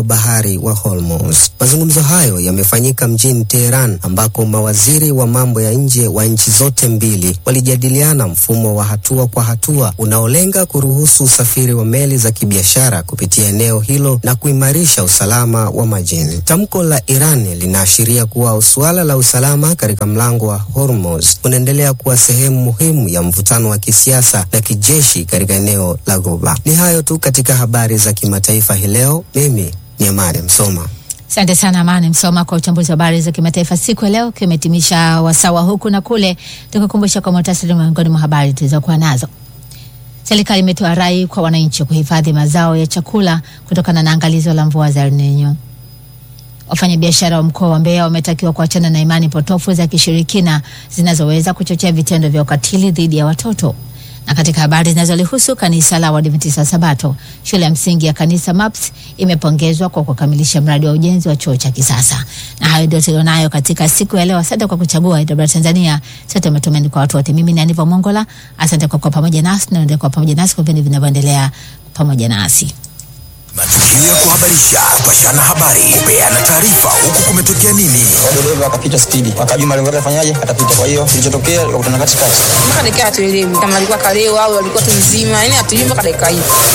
bahari wa Hormuz. Mazungumzo hayo yamefanyika mjini Teheran ambako mawaziri wa mambo ya nje wa nchi zote mbili walijadiliana mfumo wa hatua kwa hatua unaolenga kuruhusu usafiri wa meli za kibiashara kupitia eneo hilo na kuimarisha usalama wa majini. Tamko la Iran linaashiria kuwa suala la usalama katika mlango wa Hormuz unaendelea kuwa sehemu muhimu ya mvutano wa kisiasa na kijeshi katika eneo la Ghuba. Ni hayo tu katika habari za kimataifa hii leo. Mimi ni Amani Msoma. Asante sana Amani Msoma kwa uchambuzi wa habari za kimataifa siku ya leo. Kimetimisha wasawa huku na kule, tukukumbusha kwa muhtasari miongoni mwa habari tulizokuwa nazo. Serikali imetoa rai kwa wananchi kuhifadhi mazao ya chakula kutokana na angalizo la mvua za El Nino. Wafanyabiashara wa mkoa wa Mbeya wametakiwa kuachana na imani potofu za kishirikina zinazoweza kuchochea vitendo vya ukatili dhidi ya watoto. Na katika habari zinazolihusu kanisa la Waadventista Sabato, shule ya msingi ya kanisa MAPS imepongezwa kwa kukamilisha mradi wa ujenzi wa chuo cha kisasa. Na hayo ndio tulionayo katika siku ya leo. Asante kwa kuchagua AWR Tanzania, sote matumaini kwa watu wote. Mimi ni Aniva Mongola, asante kwa kuwa pamoja nasi na endelea kuwa pamoja nasi kwa vipindi vinavyoendelea pamoja nasi. Matukio ya kuhabarisha, kupashana habari, kupeana taarifa, huku kumetokea nini. dereva akapita spidi, akajua malengo yake afanyaje, atapita. Kwa hiyo kilichotokea likakutana katikati. mpaka dakika hatuelewi kama alikuwa kalewa au alikuwa tu mzima, yani hatuelewi mpaka dakika hii.